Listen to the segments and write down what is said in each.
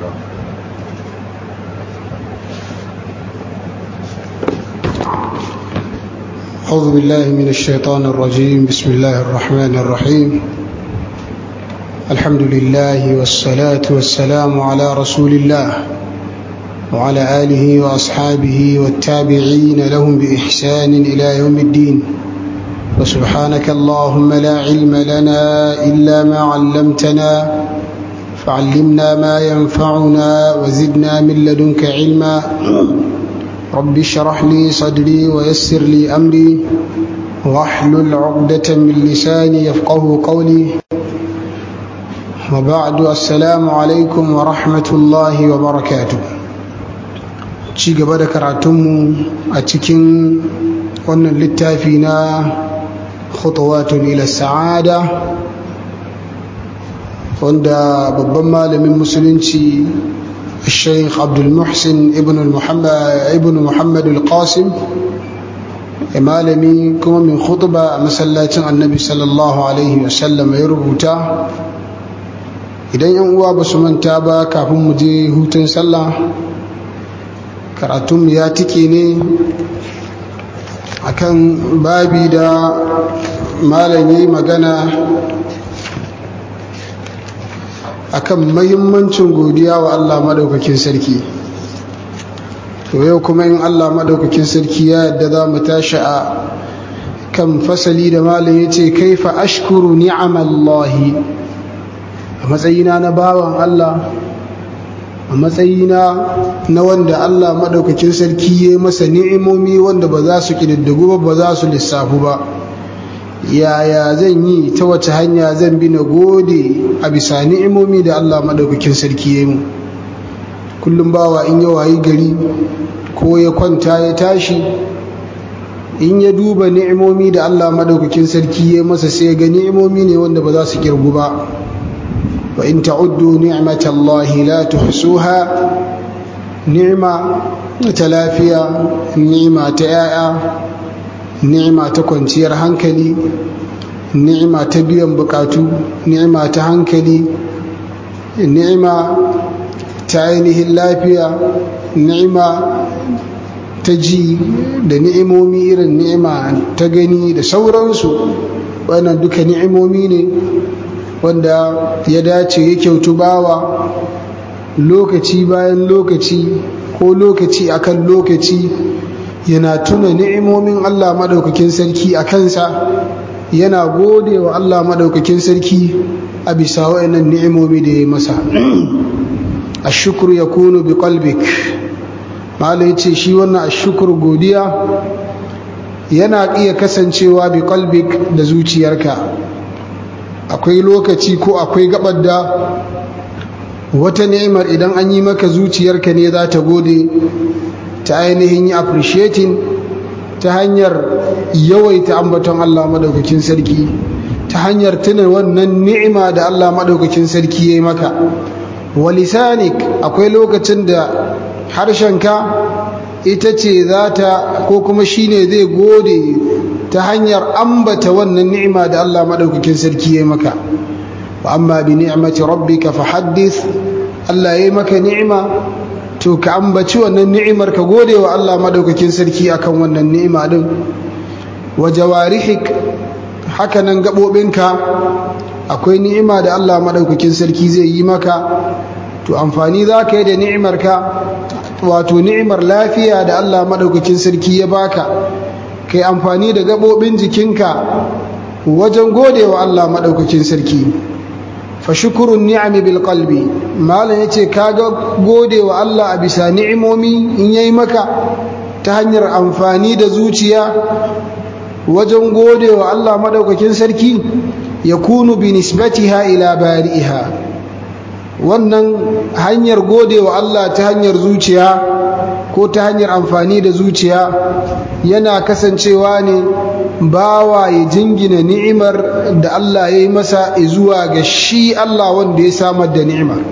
أعوذ بالله من الشيطان الرجيم بسم الله الرحمن الرحيم الحمد لله والصلاة والسلام على رسول الله وعلى آله وأصحابه والتابعين لهم بإحسان إلى يوم الدين وسبحانك اللهم لا علم لنا إلا ما علمتنا فعلمنا ما ينفعنا وزدنا من لدنك علما رب اشرح لي صدري ويسر لي أمري واحلل عقدة من لساني يفقه قولي وبعد السلام عليكم ورحمة الله وبركاته ci gaba da karatunmu a cikin wannan littafi na khutawatun ila sa'ada wanda babban malamin musulunci الشيخ عبد المحسن ابن المحمد ابن محمد القاسم malami kuma min khutba a masallacin annabi sallallahu alaihi wasallam ya rubuta idan yan uwa ba su manta ba kafin mu je hutun sallah karatunmu ya tike ne akan babi da malami magana akan mahimmancin godiya wa Allah madaukakin sarki to yau kuma in Allah madaukakin sarki ya yadda za mu tashi a kan fasali da malam ya ce kaifa ashkuru ni'amallahi a matsayina na bawan Allah a matsayina na wanda Allah madaukakin sarki ya masa ni'imomi wanda ba za su ƙididdigu ba ba za su lissafu ba yaya zan yi ta wace hanya zan bi na gode a bisa ni'imomi da Allah maɗaukakin sarki ya mu kullum bawa in ya wayi gari ko ya kwanta ya tashi in ya duba ni'imomi da Allah maɗaukakin sarki ya masa sai ga ni'imomi ne wanda ba za su kirgu ba wa in ta'uddu ni'matallahi la tuhsuha ni'ma ta lafiya ni'ma ta 'ya'ya ni'ima ta kwanciyar hankali ni'ima ta biyan bukatu ni'ima ta hankali ni'ima ta ainihin lafiya ni'ima ta ji da ni'imomi irin ni'ima ta gani da sauransu wannan duka ni'imomi ne wanda ya dace ya kyautu bawa lokaci bayan lokaci ko lokaci akan lokaci yana tuna ni'imomin Allah maɗaukakin sarki a kansa yana gode wa Allah maɗaukakin sarki a bisa wa'annan ni'imomi da ya masa ashukuru ya kunu bi qalbik mala ya ce shi wannan ashukuru godiya yana iya kasancewa bi qalbik da zuciyarka akwai lokaci ko akwai gabar da wata ni'imar idan an yi maka zuciyarka ne za ta gode ta ainihin yi appreciating ta hanyar yawaita ambaton Allah madaukakin sarki ta hanyar tuna wannan ni'ima da Allah madaukakin sarki ya yi maka walisanik akwai lokacin da harshenka ita ce za ta ko kuma shine zai gode ta hanyar ambata wannan ni'ima da Allah madaukakin sarki ya yi maka wa amma bi ni'mati rabbika fahaddith Allah ya yi maka ni'ima to ka ambaci wannan ni'imar ka gode wa Allah madaukakin sarki akan wannan ni'ima din wa jawarihik hakanan gabobinka akwai ni'ima da Allah madaukakin sarki zai yi maka to amfani za ka yi da ni'imar ka wato ni'imar lafiya da Allah madaukakin sarki ya baka kai amfani da gabobin jikinka wajen gode wa Allah madaukakin sarki fa shukurun ni'ami bil qalbi malam yace kaga gode wa Allah a bisa ni'imomi in yayi maka ta hanyar amfani da zuciya wajen gode wa Allah madaukakin sarki yakunu bi nisbatiha ila bari'iha wannan hanyar gode wa Allah ta hanyar zuciya ko ta hanyar amfani da zuciya yana kasancewa ne bawa ya jingina ni'imar da Allah ya yi masa zuwa ga shi Allah wanda ya samar da ni'imar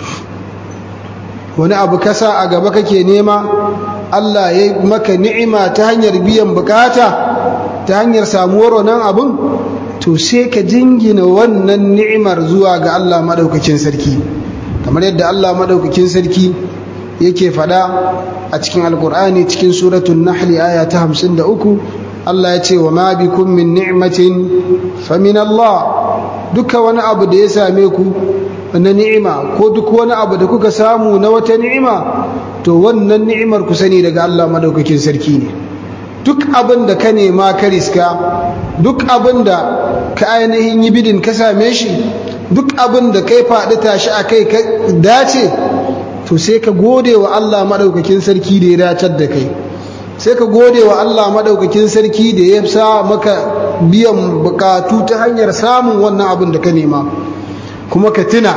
wani abu kasa a gaba kake nema Allah ya yi maka ni'ima ta hanyar biyan bukata ta hanyar samuwar wannan abun to sai ka jingina wannan ni'imar zuwa ga Allah maɗaukakin sarki kamar yadda Allah madaukakin sarki yake fada a cikin alkur'ani cikin suratul nahli aya ta 53 Allah ya ce wa ma bikum min ni'matin fa min Allah duka wani abu da ya same ku na ni'ima ko duk wani abu da kuka samu na wata ni'ima to wannan ni'imar ku sani daga Allah madaukakin sarki ne duk abin da ka nema ka riska duk abin da ka ainihin yi bidin ka same shi duk abin da kai faɗi tashi a kai ka dace to sai ka gode wa Allah maɗaukakin sarki da ya dacar da kai sai ka gode wa Allah maɗaukakin sarki da ya sa maka biyan bukatu ta hanyar samun wannan abin da ka nema kuma ka tuna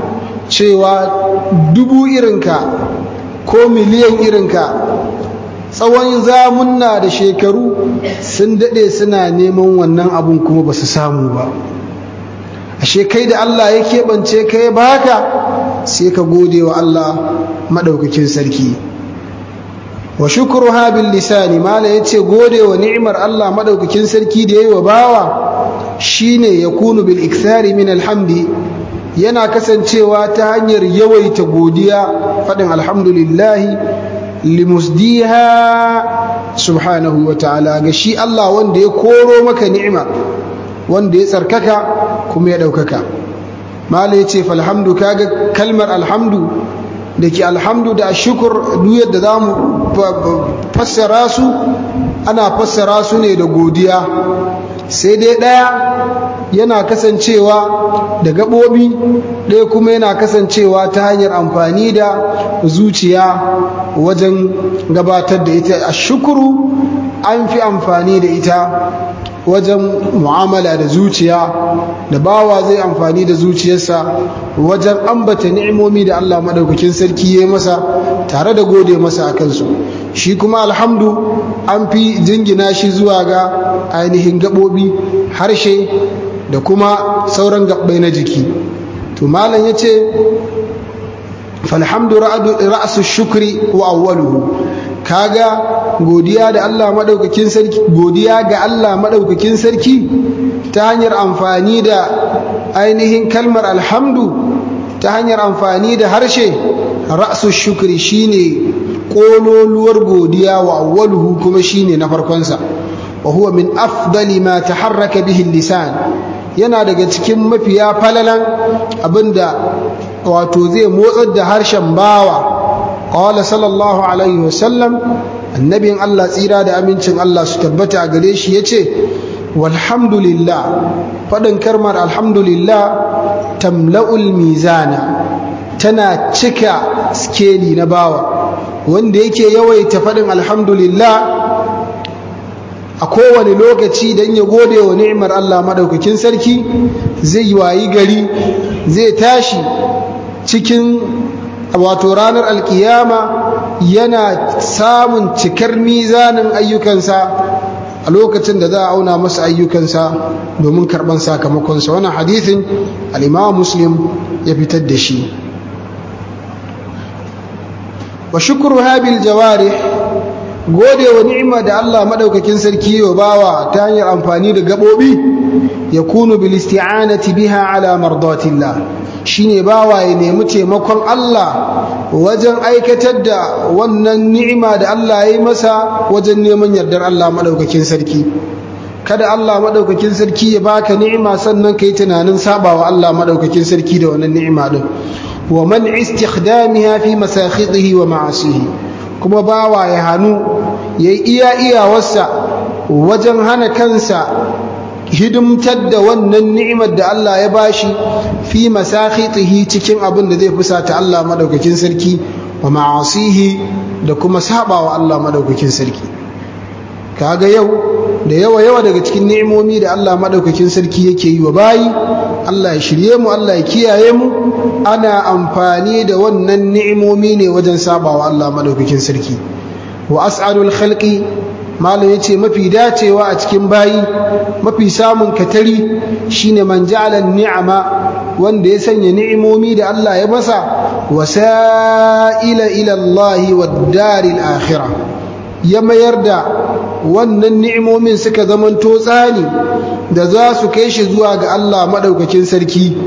cewa dubu irinka ko miliyan irinka tsawon zamunna da shekaru sun daɗe suna neman wannan abun kuma ba su samu ba ashe kai da Allah ya keɓance ka ya baka sai ka gode wa Allah maɗaukakin sarki wa shukuru bil lisani mala ya ce gode wa ni'imar Allah maɗaukakin sarki da ya yi wa bawa shine ya kunu bil ikthari min alhamdi yana kasancewa ta hanyar yawaita godiya faɗin alhamdulillahi limusdiha subhanahu wa ta'ala ga shi Allah wanda ya koro maka ni'ima wanda ya tsarkaka kuma ya ɗaukaka mala ya ce falhamdu kaga kalmar alhamdu da ke alhamdu da shukur duk yadda za mu fassara su ana fassara su ne da godiya sai dai ɗaya yana kasancewa da gaɓoɓi ɗaya kuma yana kasancewa ta hanyar amfani da zuciya wajen gabatar da ita a shukuru an fi amfani da ita wajen mu'amala da zuciya da bawa zai amfani da zuciyarsa wajen ambata ni'imomi da Allah maɗaukakin sarki ya masa tare da gode masa a kansu shi kuma alhamdu an fi jingina shi zuwa ga ainihin gaɓoɓi harshe da kuma sauran gaɓɓai na jiki to malam ya ce falhamdu ra'asu shukri wa awwaluhu kaga godiya da Allah madaukakin sarki godiya ga Allah madaukakin sarki ta hanyar amfani da ainihin kalmar alhamdu ta hanyar amfani da harshe ra'su shukri shine kololuwar godiya wa awwaluhu kuma shine na farkonsa wa huwa min afdali ma taharraka bihi lisan yana daga cikin mafiya falalan abinda wato zai motsar da harshen bawa qala sallallahu alaihi wasallam annabin Allah tsira da amincin Allah su tabbata a gare shi yace walhamdulillah fadin karmar alhamdulillah tamla'ul mizana tana cika skeli na bawa wanda yake yawaita fadin alhamdulillah a kowane lokaci don ya gode wa ni'imar Allah madaukakin sarki zai yi wayi gari zai tashi cikin wato ranar alkiyama yana samun cikar mizanin ayyukansa a lokacin da za a auna masa ayyukansa domin karban sakamakonsa wannan hadithin al'imam muslim ya fitar da shi wa shukuru habil jawarih gode wa ni'ima da Allah madaukakin sarki wa bawa ta hanyar amfani da gabobi ya kunu bil isti'anati biha ala mardatillah shine bawa ya nemi taimakon Allah wajen aikatar da wannan ni'ima da Allah ya yi masa wajen neman yardar Allah madaukakin sarki kada Allah madaukakin sarki ya baka ni'ima sannan kai tunanin sabawa Allah madaukakin sarki da wannan ni'ima din wa man istikhdamiha fi masakhidhihi wa ma'asihi kuma bawa ya hannu ya yi iya iyawarsa wajen hana kansa hidimtar da wannan ni'imar da Allah ya bashi fi masakhitihi cikin abin da zai fusata Allah madaukakin sarki wa ma'asihi da kuma sabawa Allah madaukakin sarki kaga yau da yawa yawa daga cikin ni'imomi da Allah madaukakin sarki yake yi wa bayi Allah ya shirye mu Allah ya kiyaye mu ana amfani da wannan ni'imomi ne wajen sabawa Allah madaukakin sarki wa as'alul khalqi malam yace mafi dacewa a cikin bayi mafi samun katari shine man ja'ala ni'ama wanda ya sanya ni'imomi da Allah ya masa wasa'ila ila Allah wad daril akhirah ya mayar da wannan ni'imomin suka zamanto tsani da za su kai shi zuwa ga Allah madaukakin sarki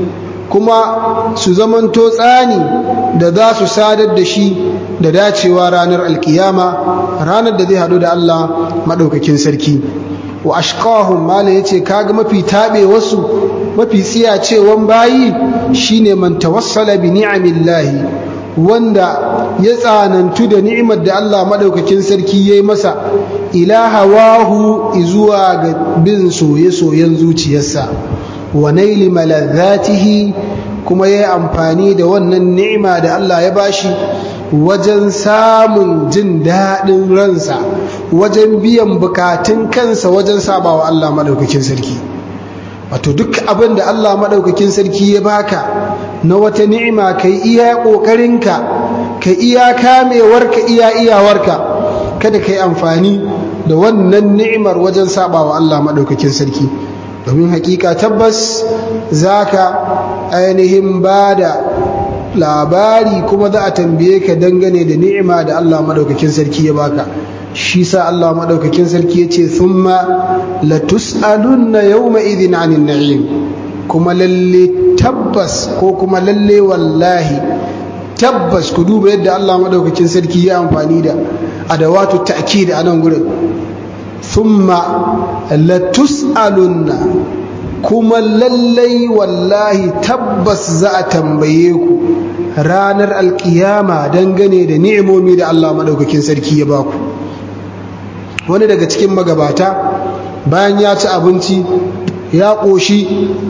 kuma su zamanto tsani da za su sadar da shi da dacewa ranar alkiyama ranar da zai haɗu da Allah maɗaukakin sarki wa ashqahum mala yace kaga mafi tabe wasu mafi tsiyacewan bayi shine man tawassala bi ni'amillahi wanda ya tsanantu da ni'imar da Allah madaukakin sarki yayi masa ila hawahu zuwa ga bin soye-soyen zuciyarsa wa naili maladzatihi kuma yayi amfani da wannan ni'ima da Allah ya bashi wajen samun jin daɗin ransa wajen biyan bukatun kansa wajen sabawa Allah maɗaukakin sarki wato duk abin da Allah maɗaukakin sarki ya baka na wata ni'ima ka iya ƙoƙarinka ka iya kamewarka iya iyawarka kada ka yi amfani da wannan ni'imar wajen sabawa Allah maɗaukakin sarki domin hakika tabbas za ka ainihin ba da labari kuma za a tambaye ka dangane da ni'ima da Allah madaukakin sarki ya baka shi sa Allah madaukakin sarki ya ce thumma latus'alunna yawma idhin 'anil na'im kuma lalle tabbas ko kuma lalle wallahi tabbas ku duba yadda Allah madaukakin sarki ya amfani da adawatu ta'kid a nan gurin thumma latus'alunna kuma lallai wallahi tabbas za a tambaye ku ranar alkiyama dangane da ni'imomi da Allah maɗaukakin sarki ya baku wani daga cikin magabata bayan ya ci abinci ya ƙoshi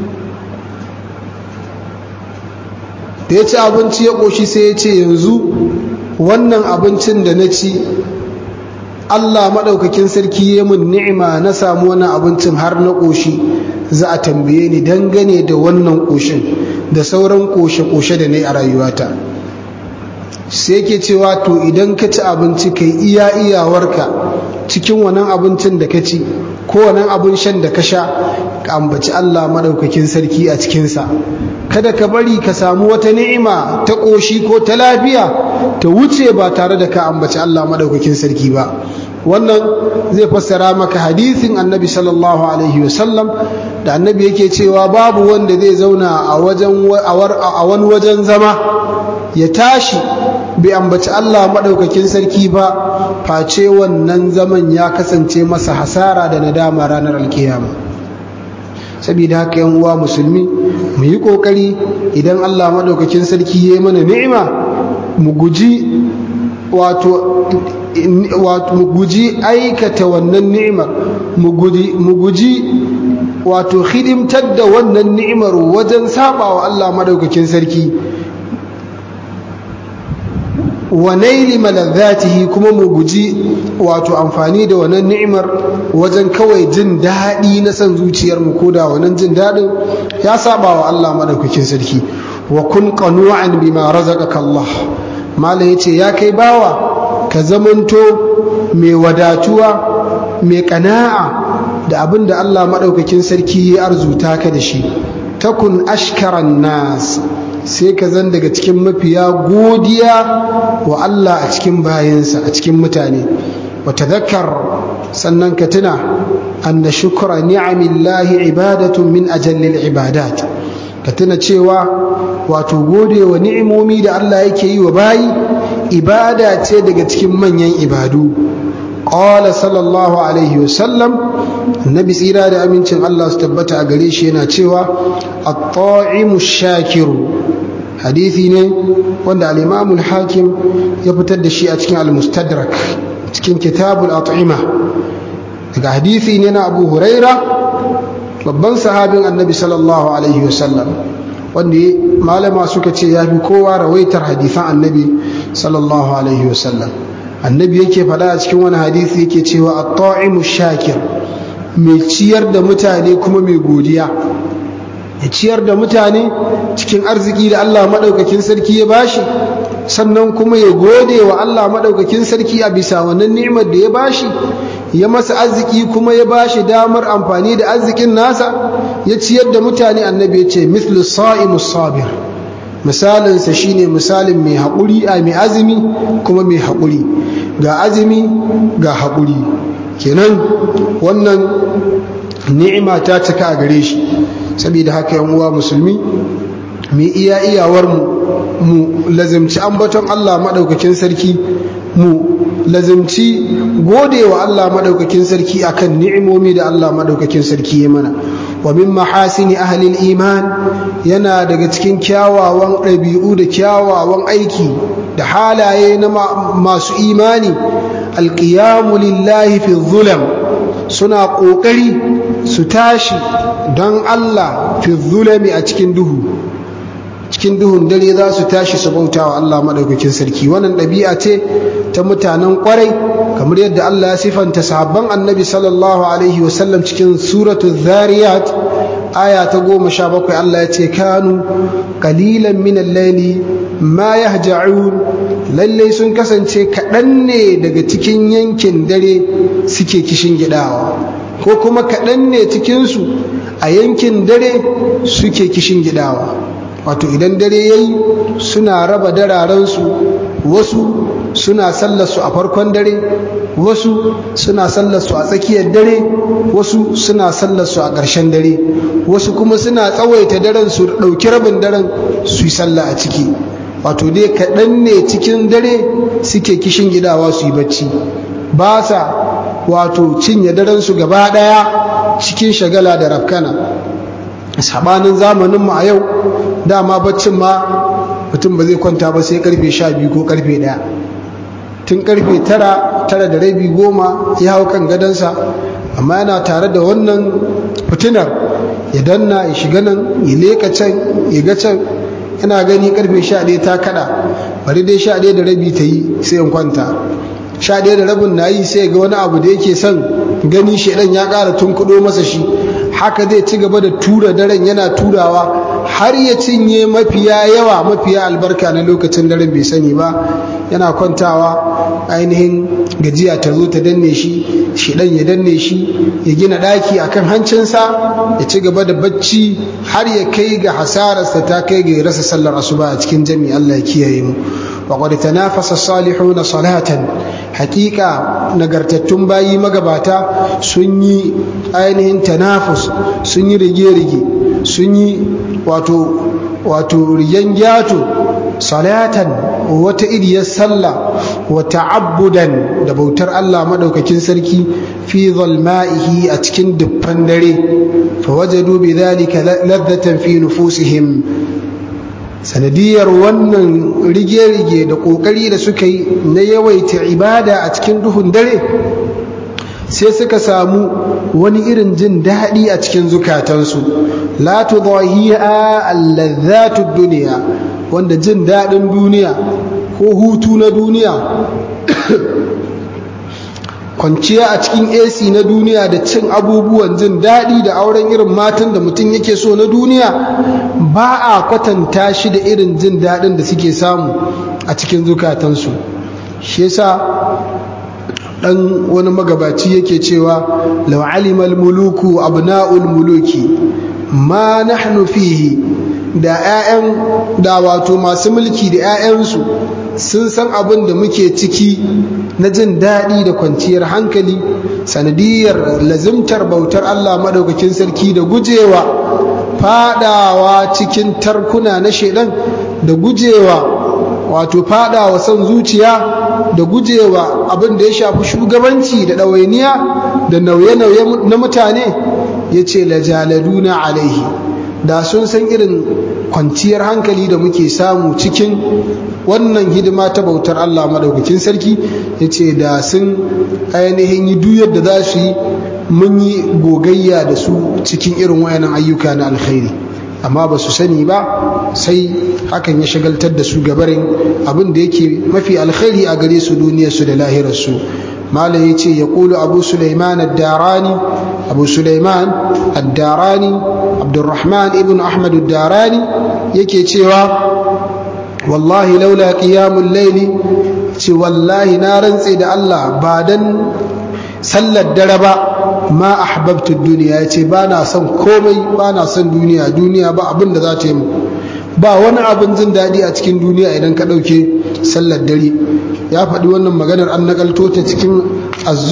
da ya ci abinci ya ƙoshi sai ya ce yanzu wannan abincin da na ci Allah maɗaukakin sarki ya mun ni'ima na samu wannan abincin har na ƙoshi za a tambaye ni dangane da wannan ƙoshin da sauran ƙoshe-ƙoshe da na yi a rayuwata sai ke cewa to idan ka ci abinci kai iya iyawarka cikin wannan abincin da ka ci ko wannan abin shan da ka sha ka ambaci Allah maɗaukakin sarki a cikinsa kada ka bari ka samu wata ni'ima ta ƙoshi ko ta lafiya ta wuce ba tare da ka ambaci Allah maɗaukakin sarki ba wannan zai fassara maka hadisin annabi sallallahu alaihi wasallam da annabi yake cewa babu wanda zai zauna a wani wajen zama ya tashi bai ambaci Allah maɗaukakin sarki ba face wannan zaman ya kasance masa hasara da nadama ranar alkiyama saboda haka yan uwa musulmi mu yi ƙoƙari idan Allah maɗaukakin sarki ya yi mana ni'ima mu guji wato mu guji aikata wannan ni'imar mu guji wato hidimtar da wannan ni'imar wajen saba wa Allah madaukakin sarki wa naili maladzatihi kuma mu guji wato amfani da wannan ni'imar wajen kawai jin daɗi na san zuciyar mu ko da wannan jin daɗin ya saba wa Allah madaukakin sarki wa kun qanu'an bima razaqaka Allah malam yace ya kai bawa ka zamanto mai wadatuwa mai kana'a da abin da Allah maɗaukakin sarki ya arzuta ka da shi takun ashkaran nas sai ka zan daga cikin mafiya godiya wa Allah a cikin bayansa a cikin mutane wa tadhakkar sannan ka tuna anna shukra ni'amillahi ibadatun min ajallil ibadat ka tuna cewa wato gode wa ni'imomi da Allah yake yi wa bayi ibada ce daga cikin manyan ibadu qala sallallahu alaihi wasallam annabi tsira da amincin Allah su tabbata a gare shi yana cewa at-ta'imu shakiru hadisi ne wanda al-imam al-hakim ya fitar da shi a cikin al-mustadrak cikin kitabul at'ima daga hadisi ne na Abu Huraira babban sahabin annabi sallallahu alaihi wasallam wanda malama suka ce ya fi kowa rawaitar hadisan annabi sallallahu alaihi wasallam annabi yake faɗa a cikin wani hadisi yake cewa at-ta'imu shakir mai ciyar da mutane kuma mai godiya ya ciyar da mutane cikin arziki da Allah maɗaukakin sarki ya bashi sannan kuma ya gode wa Allah maɗaukakin sarki a bisa wannan ni'imar da ya bashi ya masa arziki kuma ya bashi damar amfani da arzikin nasa ya ciyar da mutane annabi ya ce mislu sa'imus sabir misalinsa shine misalin mai haƙuri a mai azumi kuma mai haƙuri ga azumi ga haƙuri kenan wannan ni'ima ta cika a gare shi saboda haka yan uwa musulmi mu iya iyawar mu mu lazimci ambaton Allah madaukakin sarki mu lazimci gode wa Allah madaukakin sarki akan ni'imomi da Allah madaukakin sarki ya mana wa min mahasini ahli iman yana daga cikin kyawawan ɗabi'u da kyawawan aiki da halaye na masu imani alqiyamu lillahi fi zulam suna ƙoƙari su tashi don Allah fi zulami a cikin duhu cikin duhun dare za su tashi su bauta wa Allah maɗaukakin sarki wannan ɗabi'a ce ta mutanen ƙwarai kamar yadda Allah ya sifanta sahabban annabi sallallahu alaihi wasallam cikin suratul zariyat aya ta goma sha bakwai Allah ya ce kanu qalilan min al-layli ma yahja'un lallai sun kasance kaɗan ne daga cikin yankin dare suke kishin gidawa ko kuma kaɗan ne cikinsu a yankin dare suke kishin gidawa wato idan dare ya yi suna raba dararensu wasu suna sallarsu a farkon dare wasu suna sallarsu a tsakiyar dare wasu suna sallarsu a ƙarshen dare wasu kuma suna tsawaita daren su ɗauki rabin daren su yi sallah a ciki wato dai kaɗan ne cikin dare suke kishin gidawa su yi bacci ba sa wato cinye darensu gaba ɗaya cikin shagala da rafkana sabanin zamaninmu a yau dama baccin ma mutum ba zai kwanta ba sai karfe sha biyu ko karfe ɗaya tun karfe tara tara da rabi goma ya hau kan gadonsa amma yana tare da wannan fitinar ya danna ya shiga nan ya leka can ya ga can yana gani karfe sha ɗaya ta kaɗa bari dai sha ɗaya da rabi ta yi sai in kwanta sha ɗaya da rabin na yi sai ga wani abu da yake son gani shaidan ya ƙara tun kuɗo masa shi haka zai ci gaba da tura daren yana turawa har ya cinye mafiya yawa mafiya albarka na lokacin daren bai sani ba yana kwantawa ainihin gajiya ta zo ta danne shi shidan ya danne shi ya gina ɗaki akan hancinsa ya ci gaba da bacci har ya kai ga hasararsa ta kai ga rasa sallar asuba a cikin jami Allah ya kiyaye mu وقد تنافس الصالحون صلاة حقيقة نغرتتون باي مغباتا سني ainihin tanafus sun yi rige-rige sun yi wato wato riyan gyato salatan wata iriyar sallah wa ta'abbudan da bautar Allah madaukakin sarki fi zalma'ihi a cikin dubban dare fa wajadu bi dhalika ladhatan fi nufusihim sanadiyar wannan rige-rige da ƙoƙari da suka yi na yawaita ibada a cikin duhun dare sai suka samu wani irin jin daɗi a cikin zukatansu la tudahiya allazatu duniya wanda jin daɗin duniya ko hutu na duniya kwanciya a cikin AC na duniya da cin abubuwan jin daɗi da auren irin matan da mutum yake so na duniya ba a kwatanta shi da irin jin daɗin da suke samu a cikin zukatansu shi yasa ɗan wani magabaci yake cewa lau alimal muluku abna'ul muluki ma nahnu fihi da 'ya'yan da wato masu mulki da 'ya'yansu sun san abin da muke ciki na jin daɗi da kwanciyar hankali sanadiyar lazimtar bautar Allah maɗaukakin sarki da gujewa fadawa cikin tarkuna na shaidan da gujewa wato fadawa son zuciya da gujewa abin da ya shafi shugabanci da ɗawainiya da nauye-nauye na mutane ya ce lajaladuna alaihi da sun san irin kwanciyar hankali da muke samu cikin wannan hidima ta bautar Allah madaukakin sarki ya ce da sun ainihin yi duyar da za su yi mun yi gogayya da su cikin irin wayannan ayyuka na alkhairi amma ba su sani ba sai hakan ya shagaltar da su gabarin abin da yake mafi alkhairi a gare su duniyarsu da lahirarsu malam ya ce ya ƙulu abu suleiman ad-darani abu suleiman ad-darani abdurrahman ibn ahmad ad-darani yake cewa wallahi laula qiyamul layli ce wallahi na rantse da Allah ba dan sallar dare ba ma ahbabtu duniya yace ba na son komai ba na son duniya duniya ba abin da za ta yi mu ba wani abin jin daɗi a cikin duniya idan ka ɗauke sallar dare ya faɗi wannan maganar an nakalto ta cikin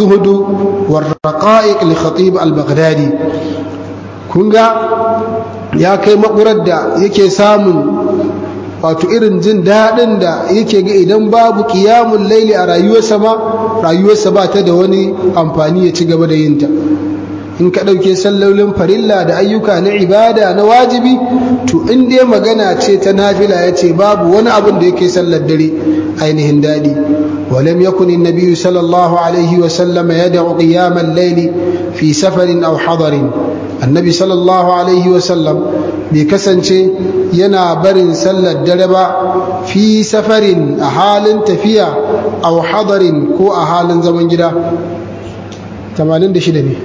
az-zuhdu war raqa'iq li khatib al-baghdadi kun ga ya kai makurar da yake samun wato irin jin daɗin da yake ga idan babu ƙiyamun laili a rayuwarsa ma rayuwarsa ba ta da wani amfani ya ci gaba da yinta in ka ɗauke sallolin farilla da ayyuka na ibada na wajibi to in dai magana ce ta nafila ya ce babu wani abin da yake sallar dare ainihin daɗi ولم يكن النبي صلى الله عليه وسلم يدع قيام الليل في سفر أو حضر النبي صلى الله عليه وسلم بكسنشي ينا برن سل الدربة في سفر أحال تفيا أو حضر كو أحال زمن جدا تمانين دشدني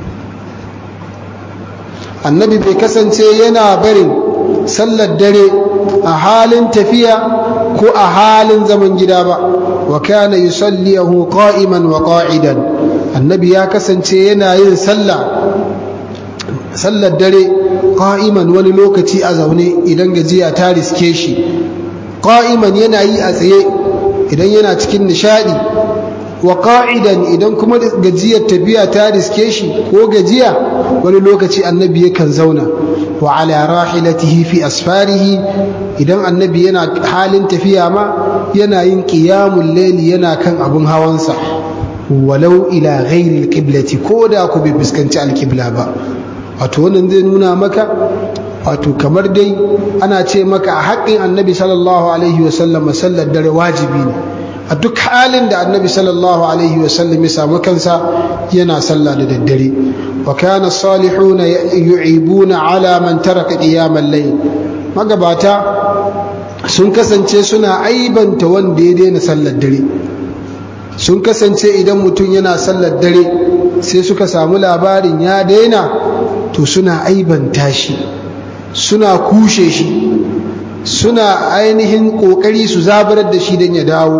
النبي بكسنشي ينا برن سل الدري أحال تفيا كو أحال زمن جدا وكان يصليه قائما وقاعدا النبي يا كسنشي ينا yin sallah sallar dare qa'iman wani lokaci a zaune idan gajiya ta riske shi qa'iman yana yi a tsaye idan yana cikin nishadi wa qa'idan idan kuma gajiyar tafiya ta riske shi ko gajiya wani lokaci annabi yakan zauna wa ala rahilatihi fi asfarihi idan annabi yana halin tafiya ma yana yin qiyamul layli yana kan abun hawansa walau ila ghairi alqiblati ko da ku bai fuskanci alqibla ba wato wannan zai nuna maka wato kamar dai ana ce maka a haƙƙin annabi sallallahu alaihi wasallam sallar dare wajibi ne a duk halin da annabi sallallahu alaihi wasallam ya samu kansa yana sallah da daddare wa kana salihuna yu'ibuna ala man taraka qiyamal layl magabata sun kasance suna aibanta wanda ya daina sallar dare sun kasance idan mutum yana sallar dare sai suka samu labarin ya daina to suna aibanta shi suna kushe shi suna ainihin kokari su zabarar da shi don ya dawo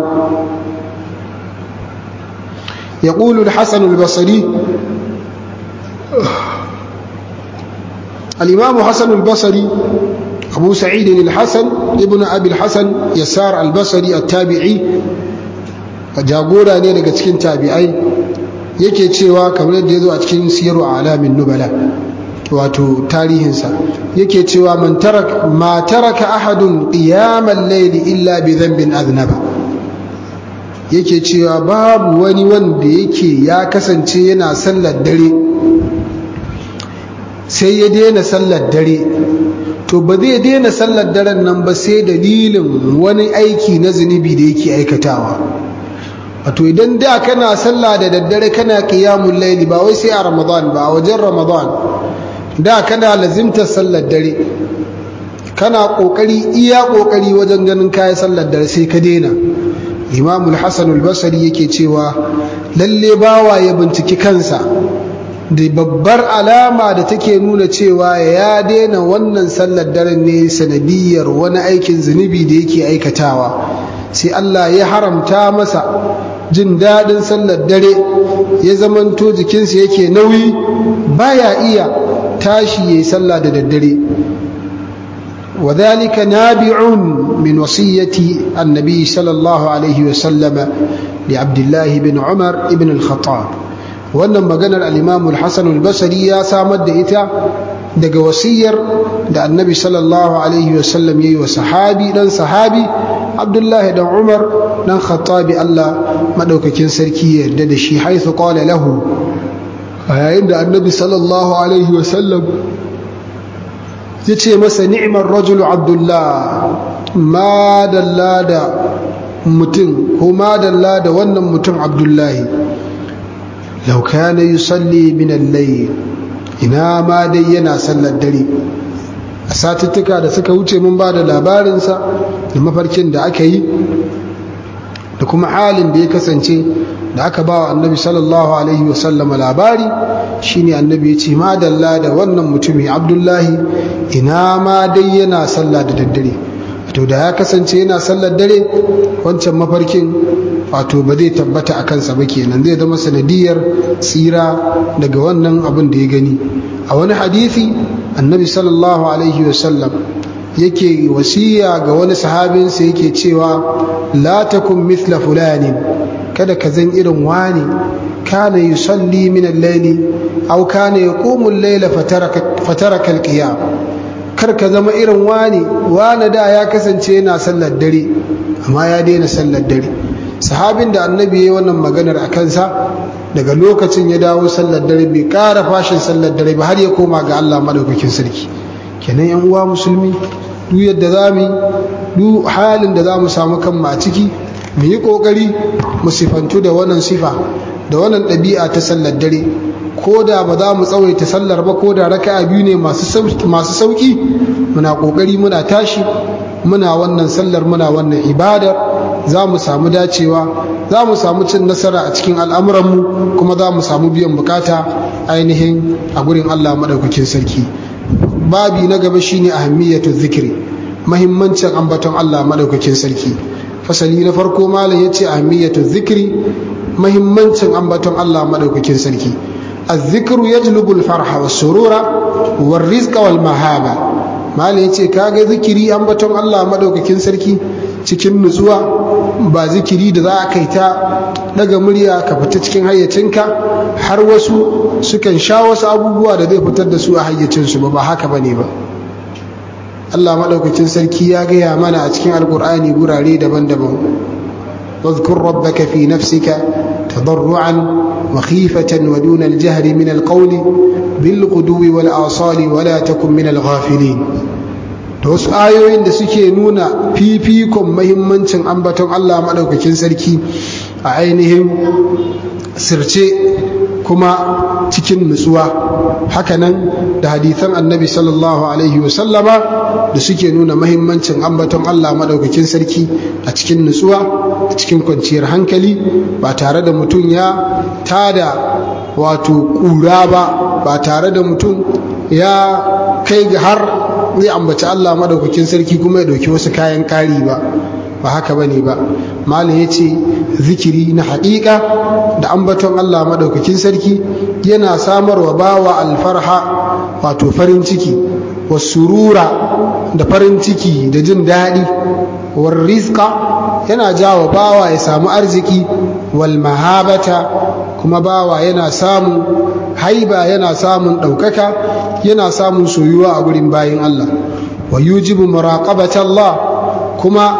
ya ƙulu hassan al-basari al'imamu hassan al-basari abu sa'idin al-hassan ibn abil hassan yassar al-basari a tabi'i jagora ne daga cikin tabi'ai yake cewa kamar yadda ya zo a cikin siyaru a alamin nubala wato tarihinsa yake cewa man tarak ma taraka ahadun qiyamal layli illa bi dhanbin aznaba yake cewa babu wani wanda yake ya kasance yana sallar dare sai ya daina sallar dare to ba zai daina sallar daren nan ba sai dalilin wani aiki na zunubi da yake aikatawa wato idan da kana sallah da daddare kana qiyamul layli ba wai sai a ramadan ba a wajen ramadan da kana lazimtar sallar dare kana kokari iya kokari wajen ganin kayan sallar dare sai ka daina imamul hasan al-basri yake cewa lalle bawa ya binciki kansa da babbar alama da take nuna cewa ya daina wannan sallar dare ne sanadiyar wani aikin zunubi da yake aikatawa sai Allah ya haramta masa jin daɗin sallar dare ya zamanto jikinsa yake nauyi baya iya tashi yayi sallah da daddare وذلك نابع من وصية النبي صلى الله عليه وسلم لعبد الله بن عمر بن الخطاب wannan maganar al-Imam al-Hasan al-Basri ya samar da ita daga wasiyar da Annabi sallallahu alaihi wasallam yayi wa sahabi dan sahabi Abdullah dan Umar dan Khattabi Allah madaukakin sarki ya yarda da shi haithu qala lahu yayin da Annabi sallallahu alaihi wasallam ya ce masa ni'mar rajulu Abdullah ma dalla da mutum ko ma dalla da wannan mutum Abdullahi lau kana yusalli min al-layl ina ma dai yana sallar dare a satuttuka da suka wuce mun ba da labarinsa da mafarkin da aka yi da kuma halin da ya kasance da aka ba wa annabi sallallahu alaihi wasallama labari shine annabi ya ce madalla da wannan mutumi abdullahi ina ma dai yana sallah da daddare to da ya kasance yana sallar dare wancan mafarkin wato ba zai tabbata a kansa ba kenan zai zama sanadiyar tsira daga wannan abin da ya gani a wani hadisi annabi sallallahu alaihi wasallam yake wasiya ga wani sahabinsa yake cewa la takun mithla fulani kada ka zan irin wani kana yusalli min al-layli aw kana yaqumu al-layla fataraka fataraka al-qiyam kar ka zama irin wani wani da ya kasance yana sallar dare amma ya daina sallar dare sahabin da annabi ya wannan maganar a kansa daga lokacin ya dawo sallar dare bai ƙara fashin sallar dare ba har ya koma ga Allah madaukakin sarki kenan yan uwa musulmi duk yadda za mu duk halin da za mu samu kanmu a ciki mu yi ƙoƙari mu sifantu da wannan sifa da wannan ɗabi'a ta sallar dare ko da ba za mu tsawaita sallar ba ko da raka'a biyu ne masu sauƙi muna ƙoƙari muna tashi muna wannan sallar muna wannan ibadar za mu samu dacewa za mu samu cin nasara a cikin al'amuranmu kuma za mu samu biyan bukata ainihin a gurin Allah maɗaukakin sarki babi na gaba shine ahammiyatu zikiri mahimmancin ambaton Allah maɗaukakin sarki fasali na farko malam yace ahammiyatu zikiri mahimmancin ambaton Allah maɗaukakin sarki الذكر يجلب الفرح والسرور والرزق والمهابة malam yace kaga zikiri ambaton Allah madaukakin sarki cikin nutsuwa ba zikiri da za a kai ta daga murya ka fita cikin hayyacinka har wasu sukan sha wasu abubuwa da zai fitar da su a hayyacinsu ba ba haka bane ba Allah madaukakin sarki ya gaya mana a cikin alkur'ani gurare daban-daban واذكر ربك في نفسك تضرعا وخيفة ودون الجهر من القول بالغدو والآصال ولا تكن من الغافلين da wasu ayoyin da suke nuna fifikon mahimmancin ambaton Allah maɗaukakin sarki a ainihin sirce kuma cikin nutsuwa hakanan da hadithan annabi sallallahu alaihi wasallama da suke nuna mahimmancin ambaton Allah maɗaukakin sarki a cikin nutsuwa a cikin kwanciyar hankali ba tare da mutum ya tada wato ƙura ba ba tare da mutum ya kai ga har zai ambaci Allah madaukakin sarki kuma ya dauki wasu kayan kari ba ba haka bane ba malam yace zikiri na haƙiƙa da ambaton Allah madaukakin sarki yana samarwa bawa alfarha wato farin ciki wasurura da farin ciki da jin daɗi war rizqa yana jawo bawa ya samu arziki wal mahabata kuma bawa yana samun haiba yana samun ɗaukaka yana samun soyuwa a gurin bayin Allah wa yujibu muraqabata Allah kuma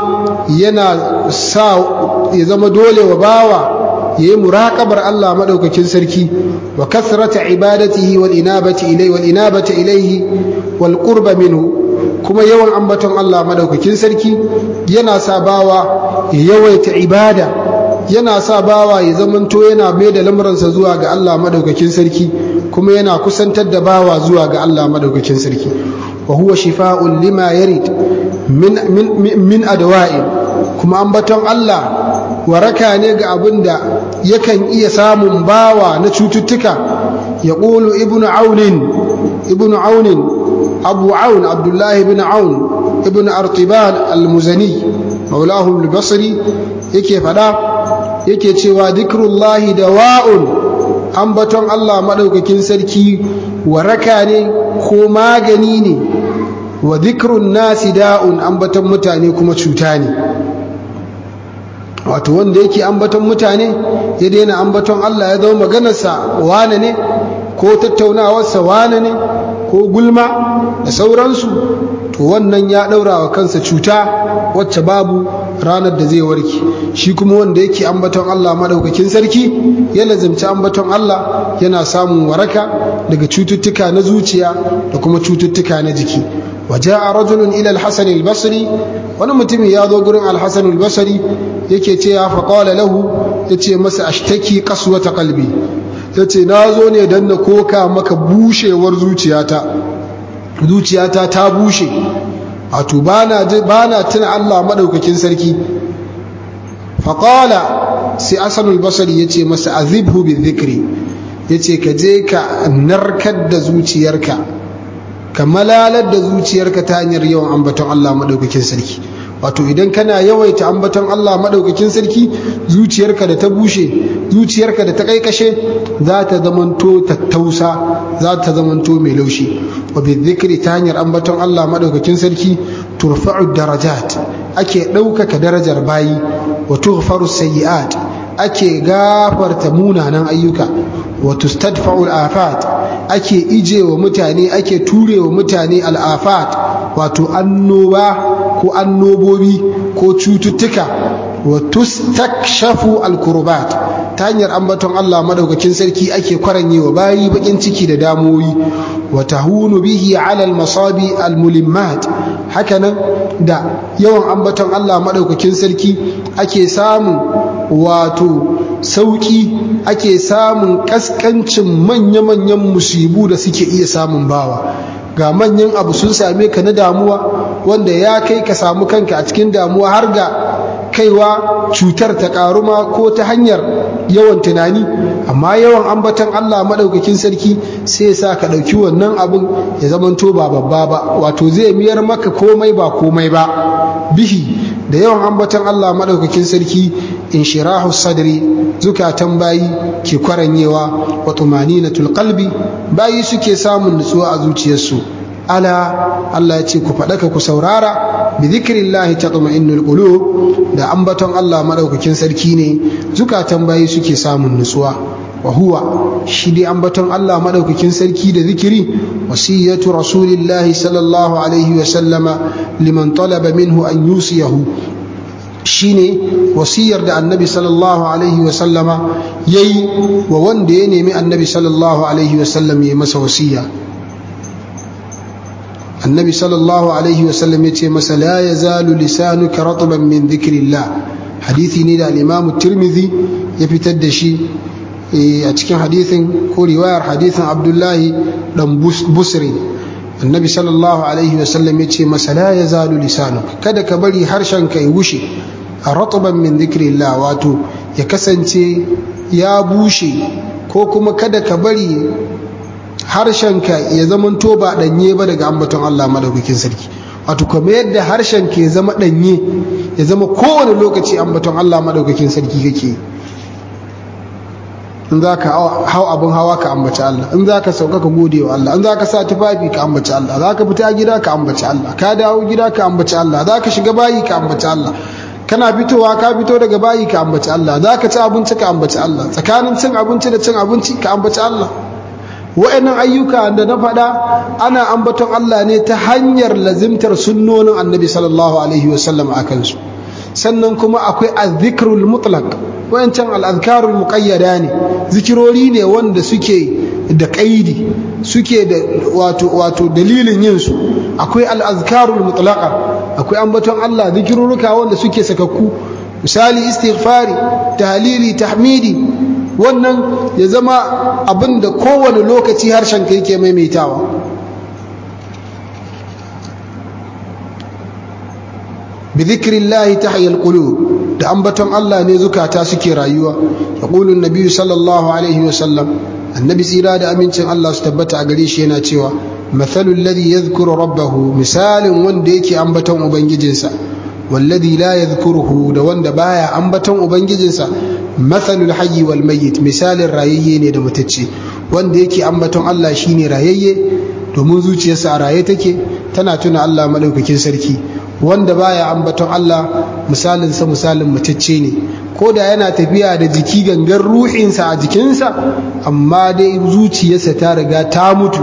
yana sa ya zama dole wa bawa yayi muraqabar Allah madaukakin sarki wa kasrata ibadatihi wal inabati ilayhi wal inabati ilayhi wal qurba minhu kuma yawan ambaton Allah madaukakin sarki yana sa bawa ya yawaita ibada yana sa bawa ya zamanto yana mai da lamuransa zuwa ga Allah madaukakin sarki kuma yana kusantar da bawa zuwa ga Allah madaukakin sarki wa huwa shifa'un lima yarid min min min adwa'in kuma ambaton Allah waraka ne ga abinda yakan iya samun bawa na cututtuka ya qulu ibnu aunin ibnu aunin abu aun abdullahi ibn aun ibn artibal al-muzani maulahum al-basri yake fada yake cewa dhikrullahi dawa'un ambaton Allah madaukakin sarki waraka ne ko magani ne wa dhikrun nasi da'un ambaton mutane kuma cuta ne wato wanda yake ambaton mutane ya daina ambaton Allah ya zama maganarsa wane ne ko tattaunawarsa wane ne ko gulma da sauransu to wannan ya ɗaura wa kansa cuta wacce babu ranar da zai warke shi kuma wanda yake ambaton Allah madaukakin sarki ya lazimci ambaton Allah yana samun waraka daga cututtuka na zuciya da kuma cututtuka na jiki وجاء رجل إلى الحسن البصري wani mutum ya zo gurin alhassan albasari yake ce ya faƙawala lahu ya ce masa ashtaki kasuwata kalbi ya ce na zo ne don na koka maka bushewar zuciyata zuciyata ta bushe wato ba na tuna allah maɗaukakin sarki faƙawala sai hassan albasari ya ce masa azibhu bi zikri ya ce ka je ka narkar da zuciyarka ka malalar da zuciyarka ta hanyar yawan ambaton Allah maɗaukakin sarki wato idan kana yawaita ambaton Allah maɗaukakin sarki zuciyarka da ta bushe zuciyarka da ta kaikashe za ta zamanto tattausa za ta zamanto mai laushi wa bi dhikri ta hanyar ambaton Allah maɗaukakin sarki turfa'u darajat ake ɗaukaka darajar bayi wa tughfaru sayyi'at ake gafarta munanan ayyuka wa tustadfa'u al-afat ake ije wa mutane ake ture wa mutane al'afat wato annoba ko annobobi ko cututtuka wa tustakshafu alkurbat ta hanyar ambaton Allah madaukakin sarki ake kwaranye wa bayi bakin ciki da damuwoyi wa tahunu bihi ala almasabi almulimmat hakanan da yawan ambaton Allah madaukakin sarki ake samun wato sauki ake samun kaskancin manya-manyan musibu da suke iya samun bawa ga manyan abu sun same ka na damuwa wanda ya kai ka samu kanka a cikin damuwa har ga kaiwa cutar ta karuma ko ta hanyar yawan tunani amma yawan ambatan Allah maɗaukakin sarki sai sa ka ɗauki wannan abin ya zamanto ba babba ba wato zai miyar maka komai ba komai ba bihi da yawan ambatan Allah maɗaukakin sarki inshirahu sadri zukatan bayi ke kwaranyewa wa tumaninatul qalbi bayi suke samun nutsuwa a zuciyarsu ala Allah ya ce ku faɗaka ku saurara bi zikrillahi tatma'innul qulub da ambaton Allah madaukakin sarki ne zukatan bayi suke samun nutsuwa wa huwa shi dai ambaton Allah madaukakin sarki da zikiri wasiyatu rasulillahi sallallahu alaihi wa sallama liman talaba minhu an yusiyahu shine wasiyar da annabi sallallahu alaihi wa sallama yayi wa wanda ya nemi annabi sallallahu alaihi wa sallam ya masa wasiya annabi sallallahu alaihi wasallam ya ce masa la ya zalu lisanuka ratban min dhikrillah hadithi ne da al-imam tirmidhi ya fitar da shi a cikin hadithin ko riwayar hadithin abdullahi dan busri annabi sallallahu alaihi wasallam ya ce masa la ya zalu lisanuka kada ka bari harshen ka ya wushe a ratban min dhikrillah wato ya kasance ya bushe ko kuma kada ka bari harshenka ya zama to ba danye ba daga ambaton Allah madaukakin sarki wato kuma yadda harshenka ya zama danye ya zama kowane lokaci ambaton Allah madaukakin sarki kake in za ka hau abin hawa ka ambaci Allah in za ka sauka ka gode wa Allah in za ka sa tufafi ka ambaci Allah za ka fita gida ka ambaci Allah ka dawo gida ka ambaci Allah za ka shiga bayi ka ambaci Allah kana fitowa ka fito daga bayi ka ambaci Allah za ka ci abinci ka ambaci Allah tsakanin cin abinci da cin abinci ka ambaci Allah wa'annan ayyuka da na faɗa ana ambaton Allah ne ta hanyar lazimtar sunnonin annabi sallallahu alaihi wasallam a kansu sannan kuma akwai azzikrul mutlaq wayancan al'azkarul muqayyada ne zikirori ne wanda suke da kaidi suke da wato wato dalilin yin su akwai al'azkarul mutlaqa akwai ambaton Allah zikirruka wanda suke sakakku misali istighfari tahlili tahmidi wannan ya zama abin da kowane lokaci harshen ka yake maimaitawa bi zikrillahi tahyal qulub da ambaton Allah ne zukata suke rayuwa yaqulu an-nabi sallallahu alaihi wa sallam annabi tsira da amincin Allah su tabbata a gare shi yana cewa mathalul ladhi yadhkuru rabbahu misalin wanda yake ambaton ubangijinsa والذي لا يذكره da wanda baya ambaton ubangijinsa mathalul hayyi wal mayyit misalin rayayye ne da mutacce wanda yake ambaton Allah shine rayayye domin zuciyarsa a raye take tana tuna Allah madaukakin sarki wanda baya ambaton Allah misalin sa misalin mutacce ne ko da yana tafiya da jiki gangan ruhinsa a jikinsa amma dai zuciyarsa ta riga ta mutu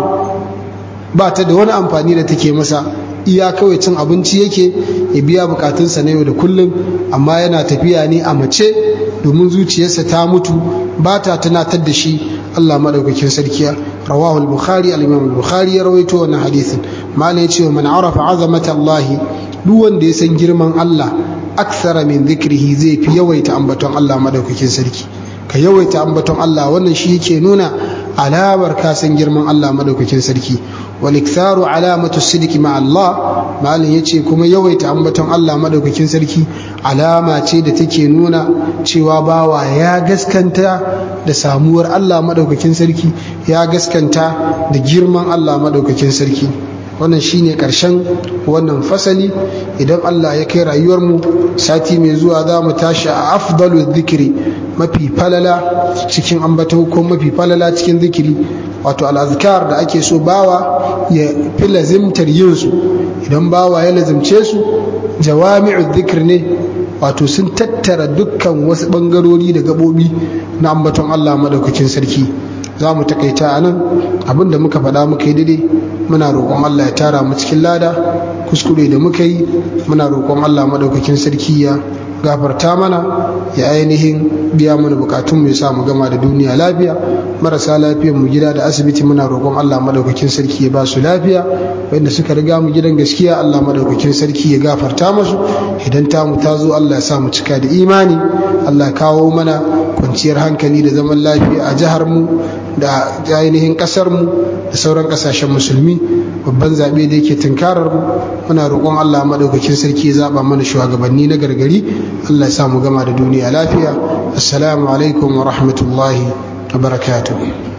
ba ta da wani amfani da take masa iya kawai cin abinci yake ya biya bukatunsa na yau da kullum amma yana tafiya ne a mace domin zuciyarsa ta mutu ba ta tunatar da shi Allah madaukakin sarkiya rawahu al-bukhari al-imam al-bukhari ya rawaito wannan hadisin malam ya ce wa man arafa azamata Allah duk wanda ya san girman Allah aksara min dhikrihi zai fi yawaita ambaton Allah madaukakin sarki ka yawaita ambaton Allah wannan shi yake nuna alamar ka san girman Allah madaukakin sarki waliktaru alamatu sidiki ma Allah malin yace kuma yawaita ambaton Allah madaukakin sarki alama ce da take nuna cewa bawa ya gaskanta da samuwar Allah madaukakin sarki ya gaskanta da girman Allah madaukakin sarki wannan shine karshen wannan fasali idan Allah ya kai rayuwar mu sati mai zuwa za mu tashi a afdalu dhikri mafi falala cikin ambato ko mafi falala cikin zikiri wato al'azkar da ake so bawa ya fi lazimtar yin su idan bawa ya lazimce su jawami'u dhikr ne wato sun tattara dukkan wasu bangarori da gabobi na ambaton Allah madaukakin sarki za mu takaita a nan abinda muka faɗa muka yi daidai muna roƙon Allah ya tara mu cikin lada kuskure da muka yi muna roƙon Allah madaukakin sarki ya gafarta mana ya ainihin biya mana bukatun mu ya sa mu gama da duniya lafiya marasa lafiyar mu gida da asibiti muna roƙon Allah madaukakin sarki ya ba su lafiya wanda suka riga mu gidan gaskiya Allah madaukakin sarki ya gafarta musu idan ta mu ta zo Allah ya sa mu cika da imani Allah kawo mana kwanciyar hankali da zaman lafiya a jihar mu da ainihin kasar mu da sauran kasashen musulmi babban zaɓe da yake tunkarar mu muna roƙon Allah madaukakin sarki ya zaba mana shugabanni na gargari Allah ya sa mu gama da duniya lafiya assalamu alaikum wa rahmatullahi wa barakatuh